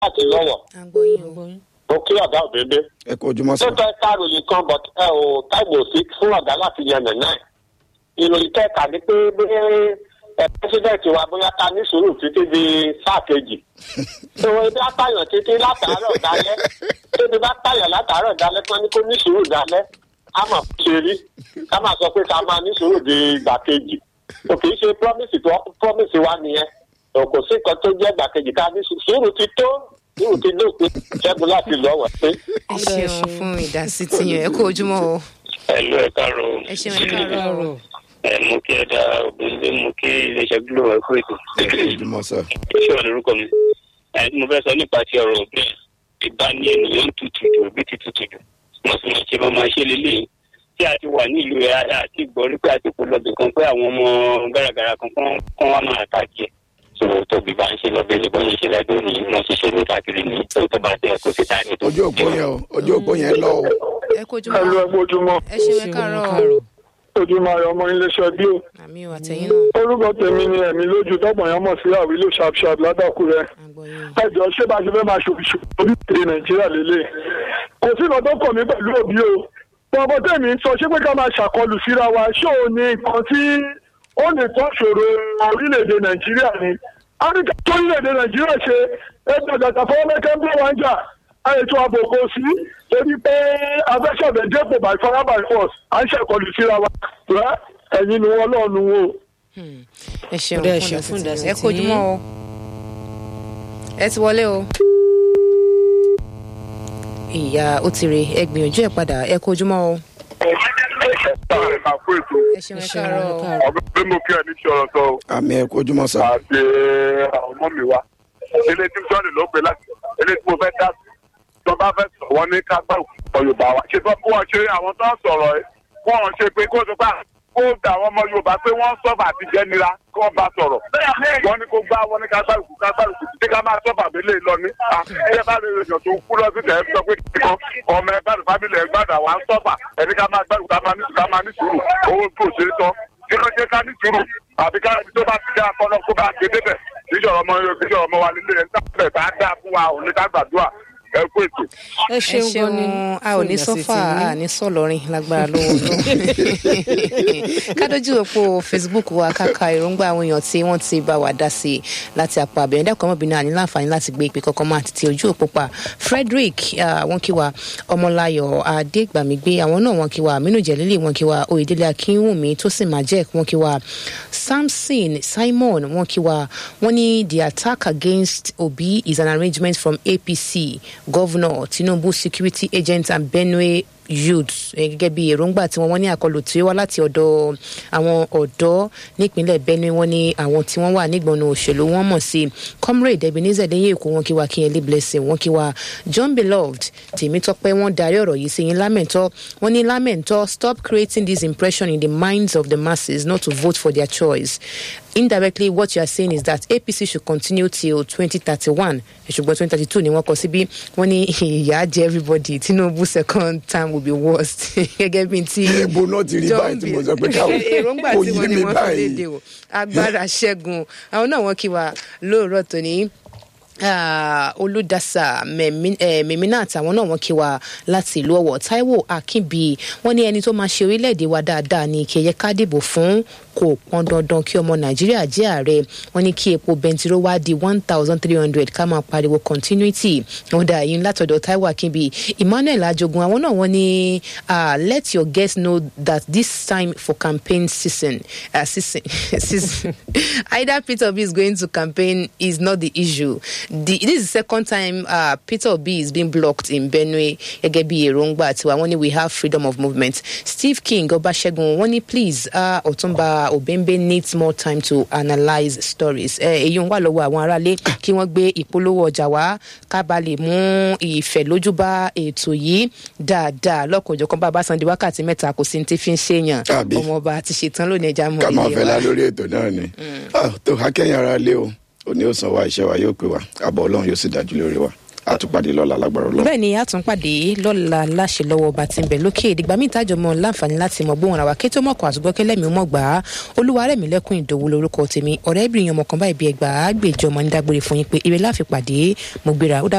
láti lọ́wọ́ àgbọ̀yìn o. mo kí ọ̀gá òdèdè. ẹ kú ojúmọ́ sọ. lóòótọ́ ẹ̀ka ròyìn kan but ẹ ò táìmù sí fún ọ̀gá láti yan nàná ẹ̀. ìròyìn kẹta ni pé bí ẹ pẹ́sidẹ̀ntì wa bóyá ta ní sùúrù títí di sáà kejì. ìwọ ibi apáyàn títí látàárọ̀ dalẹ́ tóbi bá pààyàn látàárọ̀ dalẹ́ kí wọ́n ní kó ní sùúrù dalẹ́ á mà ṣe rí ká máa sọ pé ká máa ní sùúrù di ìgbà kejì. kò kì í ṣe promise tó promise wa nìyẹn kò sí nǹkan tó jẹ́ ìgbà kejì ká ní sùúrù ti tó sùúrù ti dópin ṣẹ́gun láti lọ́wọ́ pé. ẹ ṣeun fún ìdásí tiyàn ẹ kú ojúmọ́ o. ẹlò ẹ káàárọ̀ o. ẹ ṣeun ẹ káàárọ̀. ẹ mú kí ẹ dá obìnrin mú kí iléeṣẹ́ glo ẹ kú ètò. ẹ kú ojúmọ́ sọ. iṣẹ́ wà lórúkọ mi. ẹ mo fẹ́ sọ nípa ti ọ̀rọ̀ òbí ìbá ní ènìyàn ń tutù jù òbí ti tutù jù. mo sì máa ṣe máa máa ṣe lélẹ́yìn tí a ti wà ní ìlú ẹ àti gbọ́ rí pé àti kò lọ́bì kan pé àwọn ọmọ gàràgàrà kan kán wá máa tàjẹ́ tó tóbi bá ń ṣe lọ́bẹ̀ ní bọ́n ṣe lẹ́dọ̀ ní wọ́n ṣiṣẹ́ ní káàkiri ní tó tó bá tẹ̀ kó sí táyà tó. ojú òpó yẹn o ojú òpó yẹn lọ o. ẹ kú ojúmọ́ ẹlú ẹgbẹ́ ojúmọ́ ẹ ṣeun ẹ káàárọ̀. ojúmọ́ ayọ̀ ọmọ iléeṣẹ́ bí o. àmì ò àtẹ̀yìn náà. orúkọ tèmi ni ẹ̀mí lójú tọ́pọ̀ yẹn mọ̀ sí àwílò sharpsharp ládàkúrẹ́. àgbọ̀yìn. ẹjọ́ ṣé bá ṣe fẹ́ máa ṣòfìṣò orílẹ̀-èdè nàìjíríà lélẹ̀. kò sí nǹkan tó kàn mí pẹ̀lú òbí o. bọ́bọ́ tèmi ń sọ ṣé pé ká máa ṣàkọlù síra wa ṣé ò ní nǹkan tí ó lè tọ́ ṣòro orílẹ̀-èdè nàìjíríà ni. áfíríkà tó orílẹ̀-èdè nàìjíríà ṣe ẹgbẹ́ àgàtà fọwọ́mẹ́kẹ́ ń bọ̀ wá ń jà ètò ààbò kò sí torí pé afẹ́sọ̀bẹ̀ dépò by fire by force à ń ṣàkọlù síra wa rẹ ẹ̀yin ni wọ́n lọ́ọ̀nù wo. ẹ ṣeun Ọ̀dà, ẹ fún ṣeun fún ìdásí ìdásí tiyàn ẹ kú ojúmọ́ o. ẹ ti wọlé o. ìyá ó ti rè é gbìyànjú ẹ padà ẹ kú ojúmọ́ o. ẹ ṣeun ẹ káàárọ̀ o. ọ̀gbìn bí mo kí ẹ ní sọ̀rọ̀ sọ àmì ẹ kú ojúmọ́ sọ. àti àwọn ọmọ mi wa ilé tí sọ́ọ̀nì ló gbé láti ilé tí mo fẹ́ dá sí tó bá fẹ́ sọ wọ́n ní ká gbà òkú yorùbá wa ṣe tó kó wọn ṣe àwọn tó ń sọ̀rọ̀ ẹ kó wọn ṣe pé kó tó bá kó dà àwọn ọmọ yorùbá pé wọ́n sọ́fà àti jẹ́nira kó wọ́n bá sọ̀rọ̀ wọ́n ní kó gbá wọ́n ní ká gbà òkú ká gbà òkú tí ká máa sọ́fà abẹ́lé lọ ní. ẹ bá lè rèèyàn tó kú lọ sí tẹ̀ ẹ́ sọ pé kíkan ọmọ ẹ bá lè fábílì ẹ gbàdà wà ń sọ́fà ẹni ká máa gbà òkú ká máa ní sùúrù owó tó ṣe é tán kí ló jẹ́ ká ní sùúrù àbí ká ibi tó bá ti dá akọ́nà kó bá gbé débẹ̀ níjọ́ ọmọ níjọ́ ọmọ wa nílé ẹ̀ ń tàbí bá dá fún wa òun ní ká gbàdúrà ẹ kú ètò. ẹ ẹ ṣeun gan ni ṣeun a ò ní fún ìdásí sọ́fà tiyín. a ní sọ̀lọ́rin lágbára lọ́wọ́ lọ. kádójú òpó facebook wa káka èròǹgbà àwọn èèyàn tí wọ́n ti bá wa dá sí i láti àpò àbẹ̀yẹn dẹ́kun ọmọbìnrin àní láǹfààní láti gbé ìpè kankan máa tètè ojú òpó pa frederick ah, wọ́n kí wa ọmọláyọ̀ adégbàmígbé àwọn náà wọ́n kí wa aminu jẹ̀lílì wọ́n kí wa oyèdélé akínwùmí tó sì máa jẹ́ wọ́n kí wa samson simon wọ́n kí wa wọ́n ní the attack against obi is an arrangement from apc governor tinubu security agent and benue youths eh, gẹ́gẹ́ bí èròǹgbà tí wọ́n wọ́n ní àkọlù tí ó wá láti ọ̀dọ̀ àwọn ọ̀dọ́ nípínlẹ̀ benue wọ́n ní àwọn tí wọ́n wà nígbọ̀nà òṣèlú wọ́n mọ̀ sí comrade ebenezer lẹ́yìn èkó wọn kí wa kínyẹlé blessing wọn kí wa john beloved tèmítọ́pẹ́ wọ́n darí ọ̀rọ̀ yìí sí yín lámẹ̀ntọ́ wọ́n ní lámẹ̀ntọ́ stop creating this impression in the minds of the masses not to vote for their choice indirectly what you are saying is that apc should continue till twenty thirty one ṣùgbọ́n twenty thirty two ni wọ́n kọ síbí wọ́n ní ìyá jẹ everybody tinubu second term will be worst gẹ́gẹ́ bí ti Ebo náà ti rí báyìí tí mo sọ pé káwọn èròǹgbà kò tí yé wọ́n ní mi wọ́n fi léde báyìí. o agbára ṣẹ́gun àwọn náà wọ́n kí wa lóòrọ̀ tòní ah, olùdásà Mẹ̀mí- eh, mẹ̀mínà àtàwọn náà wọ́n kí wa láti ìlú ọ̀wọ̀ taiwo akínbí wọ́n ní ẹni tó máa ṣe orílẹ̀-èdè wa dáadáa ní kẹyẹ ká dìbò fún kò pọn dandan kí ọmọ nàìjíríà jẹ́ ààrẹ wọ́n ní kí epo bẹntiró wá di one thousand three hundred ká máa pariwo continuity wọ́n dà yín látọ̀dọ̀ taiwo akínbí emmanuel ajogun àwọn náà wọ́n ní ah, let your guests know that this time for campaign season uh, season, season either peter obi is going to campaign is not the issue the, this is the second time uh, peter obi is being blocked in benue gẹ́gẹ́ bí èròǹgbà tiwa wọ́n ní we have freedom of movement steve king ọbaṣẹ́gun wọ́n ní please uh, ọ̀túnba obembe needs more time to analyse stories èyí ń wà lọ́wọ́ àwọn aráalé kí wọ́n gbé ìpolówó ọjà wá ká ba lè mú ìfẹ́ lójú bá ètò yìí dáadáa lọ́kọ̀ọ́jọ̀kan bá a bá san di wákàtí mẹ́ta kò sí ní tí fi ń ṣèyàn Àbí. ọmọọba ti ṣetán lónìí ẹja mọ ká máa ilé fẹ́ wa. la lórí ètò náà ni. Ah, tó akẹ́yìn ara lé o òní ó san wa iṣẹ́ wa yóò pè wá àbọ̀ ọlọ́run yóò sì dájú lórí wa àtúpàdé lọ́la lágbára ọlọ́run. bẹ́ẹ̀ ni a tún pàdé lọ́la láṣẹ lọ́wọ́ ọba tí ń bẹ̀ lókè ìdìgbà míì tájọ mọ́ láǹfààní láti mọ̀ gbóhùn ara wa kétó mọ̀kàn àtúgbọ́kẹ́lẹ́ mi mọ̀ gbà á olúwa rẹ̀ mí lẹ́kùn ìdòwú lórúkọ tèmi ọ̀rẹ́bìnrin ọmọ kan báyìí bí ẹgbàá gbèjọ́ ọmọ ní dágbére fún yín pé ire láfi pàdé mo gbéra ó dà